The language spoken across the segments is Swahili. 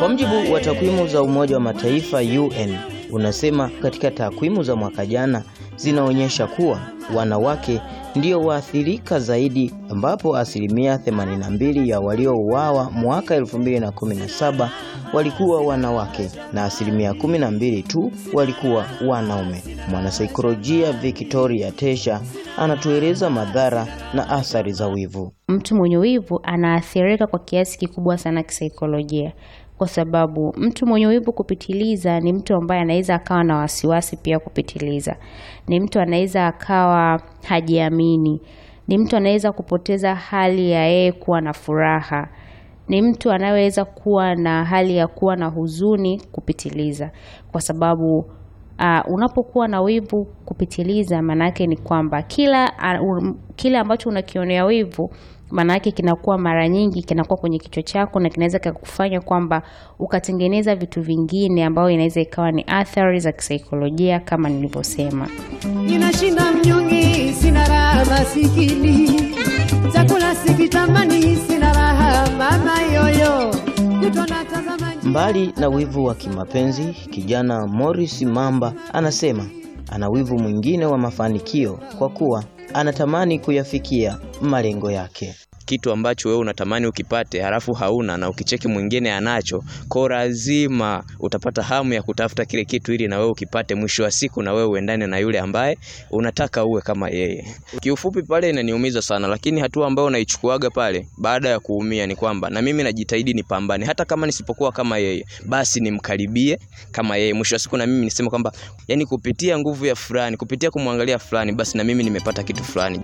Kwa mjibu wa takwimu za Umoja wa Mataifa UN unasema katika takwimu za mwaka jana zinaonyesha kuwa wanawake ndio waathirika zaidi, ambapo asilimia 82 ya waliouawa mwaka 2017 walikuwa wanawake na asilimia 12 tu walikuwa wanaume. Mwanasaikolojia Victoria Tesha anatueleza madhara na athari za wivu. Mtu mwenye wivu anaathirika kwa kiasi kikubwa sana kisaikolojia, kwa sababu mtu mwenye wivu kupitiliza ni mtu ambaye anaweza akawa na wasiwasi pia kupitiliza, ni mtu anaweza akawa hajiamini, ni mtu anaweza kupoteza hali ya yeye kuwa na furaha, ni mtu anayeweza kuwa na hali ya kuwa na huzuni kupitiliza, kwa sababu Uh, unapokuwa na wivu kupitiliza, maana yake ni kwamba kila uh, um, kile ambacho unakionea wivu maana yake kinakuwa mara nyingi kinakuwa kwenye kichwa chako na kinaweza kukufanya kwamba ukatengeneza vitu vingine ambavyo inaweza ikawa ni athari za kisaikolojia kama nilivyosema. Ninashinda mnyonge, sina raha masikini, chakula sikitamani, sina raha mama yoyo, kutona tazama Mbali na wivu wa kimapenzi, kijana Morris Mamba anasema ana wivu mwingine wa mafanikio kwa kuwa anatamani kuyafikia malengo yake. kitu ambacho wewe unatamani ukipate halafu hauna na ukicheki mwingine anacho, kwa lazima utapata hamu ya kutafuta kile kitu ili na wewe ukipate, mwisho wa siku na wewe uendane na yule ambaye unataka uwe kama yeye. Kiufupi pale inaniumiza sana, lakini hatua ambayo naichukuaga pale baada ya kuumia ni kwamba na mimi najitahidi nipambane, hata kama nisipokuwa kama yeye, basi nimkaribie kama yeye. Mwisho wa siku na mimi niseme kwamba yani, kupitia nguvu ya fulani, kupitia kumwangalia fulani, basi na mimi nimepata kitu fulani.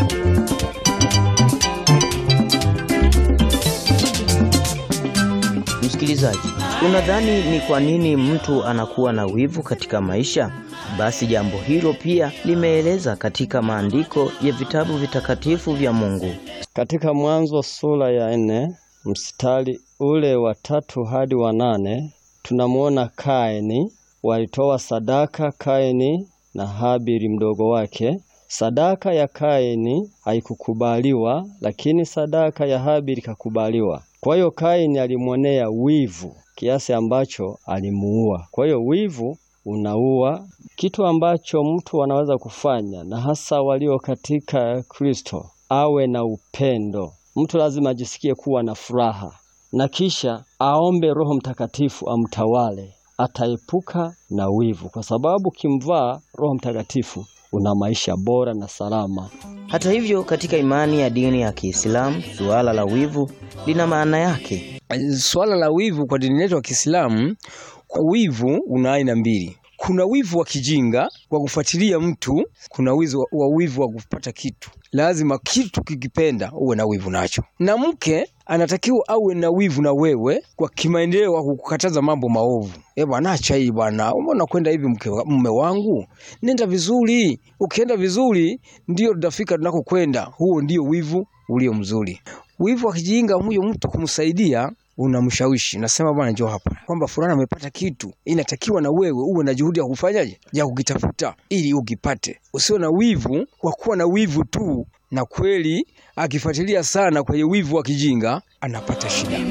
Msikilizaji, unadhani ni kwa nini mtu anakuwa na wivu katika maisha? Basi jambo hilo pia limeeleza katika maandiko ya vitabu vitakatifu vya Mungu. Katika Mwanzo sura ya nne mstari ule wa tatu hadi wa nane tunamwona Kaini. Walitoa sadaka Kaini na Habili mdogo wake. Sadaka ya Kaini haikukubaliwa, lakini sadaka ya Habili ikakubaliwa. Kwa hiyo Kaini alimwonea wivu kiasi ambacho alimuua. Kwa hiyo wivu unaua. Kitu ambacho mtu anaweza kufanya na hasa walio katika Kristo, awe na upendo. Mtu lazima ajisikie kuwa na furaha na kisha aombe Roho Mtakatifu amtawale, ataepuka na wivu, kwa sababu ukimvaa Roho Mtakatifu una maisha bora na salama. Hata hivyo, katika imani ya dini ya Kiislamu, suala la wivu lina maana yake. Swala la wivu kwa dini yetu ya Kiislamu, wivu una aina mbili. Kuna wivu wa kijinga kwa kufuatilia mtu, kuna wivu wa wivu wa kupata kitu. Lazima kitu kikipenda uwe na wivu nacho, na mke anatakiwa awe na wivu na wewe kwa kimaendeleo, wa kukataza mambo maovu. Eh bwana, acha hii bwana, umeona kwenda hivi, mke mume wangu, nenda vizuri. Ukienda vizuri, ndio tutafika tunakokwenda. Huo ndio wivu ulio mzuri. Wivu wa kijinga, huyo mtu kumsaidia unamshawishi nasema, bwana, njoo hapa, kwamba fulani amepata kitu, inatakiwa na wewe uwe na juhudi ya kufanyaje, ya kukitafuta ili ukipate. Usiwe na wivu wa kuwa na wivu tu, na kweli akifuatilia sana kwenye wivu wa kijinga anapata shida.